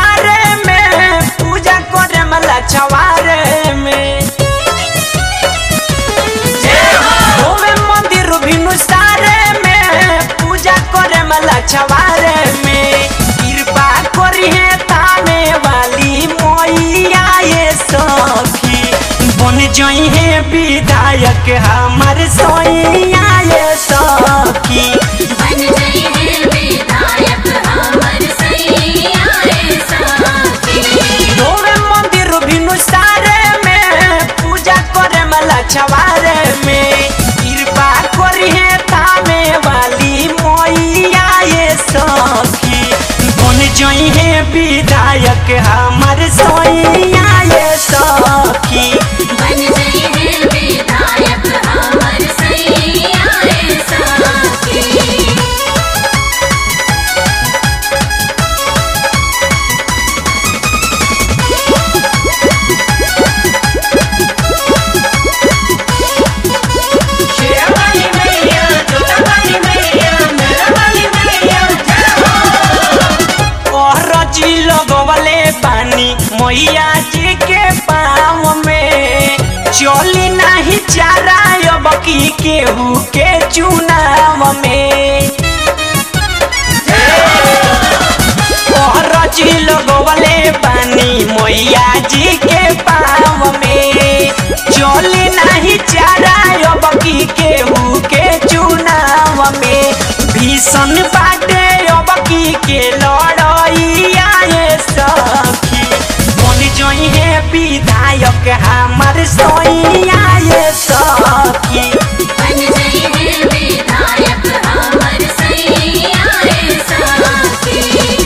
सारे में पूजा करे मला छवारे में होवे मंदिर भिनु सारे में पूजा करे मला छवारे में कृपा करी है ताने वाली मोइया ये सखी बन जई है विधायक हमर सोइया ये सखी बन गई है विधायक हमर सैया रे साथी होवे मंदिर भिनु सारे में पूजा करे मला छवारे में कृपा करी है तामे वाली मोइया ये सखी बन जई है विधायक हमर सोइया ये सखी बन गई है विधायक हमर सैया रे साथी शेरवाली मैया जोतावाली मैया मेरावाली मैया जी लगवले पानी मैया जी के पाँव में चली नहीं चारा अब की केहू के चुनाव में जी लगवले पानी मैया जी के पाँव में चली नहीं चारा अब की केहू के चुनाव में भीषण बाटे अब की के लड़ैया ये सखी बन जई है विधायक हमर सोइया ये सखी बन गई है विधायक हमर सैया रे साथी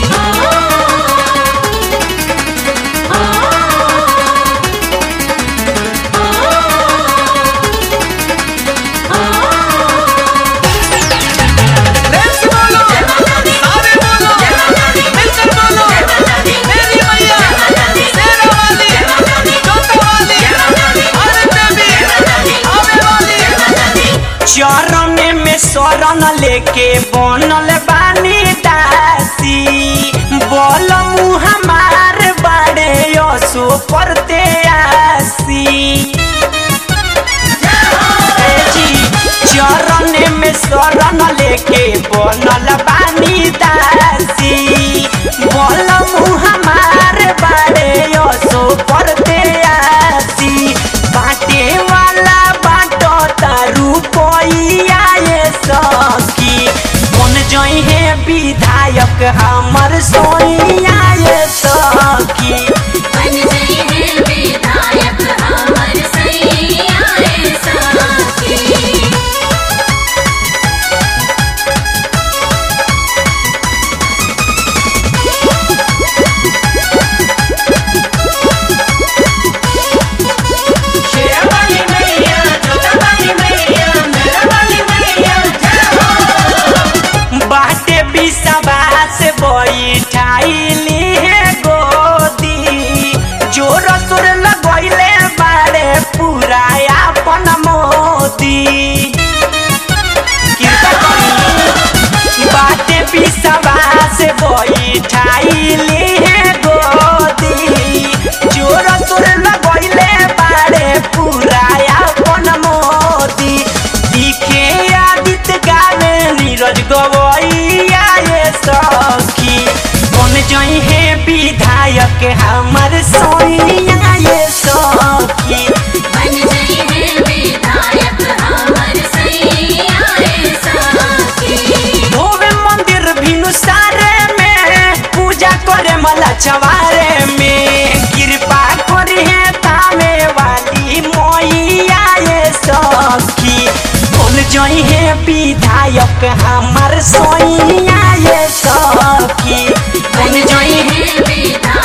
चरण में शरण लेके बनल बानी दासी बोल मुँह हमार बाड़े यसो करते आसी ए जी, चरण में शरण लेके बनल बानी दासी बोल मुँह हमार बाड़े यसो करते आसी बाटे वाला बाटो तारू पैया ये सखी बन जई है विधायक हमर सोइया ये सखी बन गई है विधायक हमर सैया रे साथी शेरवाली मैया जोतावाली मैया मेरावाली मैया बाटे बिसवास बैठाइली है गोदी जोर सोर लगैले बाड़े पूरा अपन मोदी कृपा करी बाटे बिसवास बैठाइली है गोदी जोर सोर लगैले बाड़े पूरा अपन मोदी दिखे आदित गावे नीरज गवैया ये सखी बन जई है विधायक हमर सोइया ये सखी बन गई है विधायक हमर सैया रे साथी होवे मंदिर भिनु सारे में पूजा करे मला छवारे में कृपा करी है तामे वाली मोइया ये सखी बोल जई है विधायक हमर सोइया ये सखी बन गई है विधायक